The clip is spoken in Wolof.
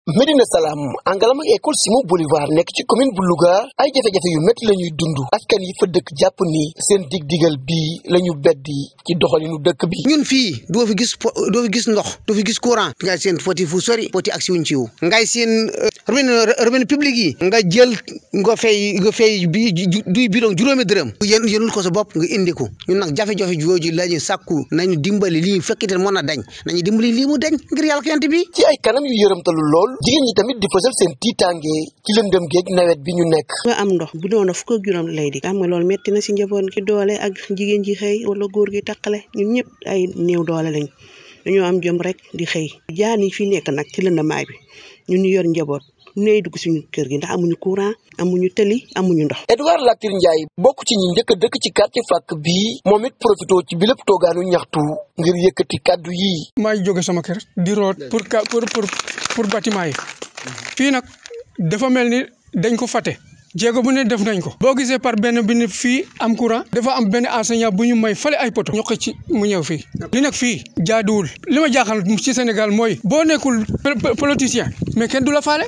Médina Salaam Angalam ak école Simon Bolivar nekk ci commune bu Louga ay jafe-jafe yu métti la ñuy dund askan yi fa dëkk jàpp ni seen dig-digal bii la ñu beddi ci doxalinu dëkk bi. ñun fii doo fi gis doo fi gis ndox doo fi gis courant ngay seen foti fu sori foti ak si wuñ ci wu ngay seen robinet robinet public yi nga jël nga fay nga fay bi duy bidon juróomi dërëm yéen yéenul ko sa bopp nga indi ko ñun nag jafe-jafe jooju la ñu sàkku nañu dimbali lii fekkite mën a dañ nañu dimbali lii mu dañ ngir yàlla ko yant bi ci ay kanam yu yërëmtalu lool jigéen ñi tamit di fësal seen tiitaange ci lëndëm géej nawet bi ñu nekk nga am ndox bu doon fukk ak juróom lay di xam nga loolu metti na si njaboot ki doole ak jigéen ji xëy wala góor gi taqale ñun ñëpp ay néew doole lañ dañoo am jom rek di xëy jaan yi fi nekk nag ci lëndamaay bi ñun ñu yor njaboot ñooy dugg suñu kër gi ndax amuñu courant amuñu tëli amuñu ndox. Edouard Latir Ndiaye bokk ci ñi njëkk a dëkk ci quartier fàkk bii moom it profité ci bi lépp toogaanu ñaxtu ngir yëkkati kàddu yi. maa ngi jóge sama kër di root pour pour pour pour bâtiment yi fii nag dafa mel ni dañ ko fàtte. jéego bu ne def nañ ko boo gisee par benn bi ne fii am courant dafa am benn enseignant bu ñu may fale ay poto ñu xëcc mu ñëw fii li nag fii jaaduwul li ma jaaxal ci Sénégal mooy boo nekkul politicien mais kenn du la faale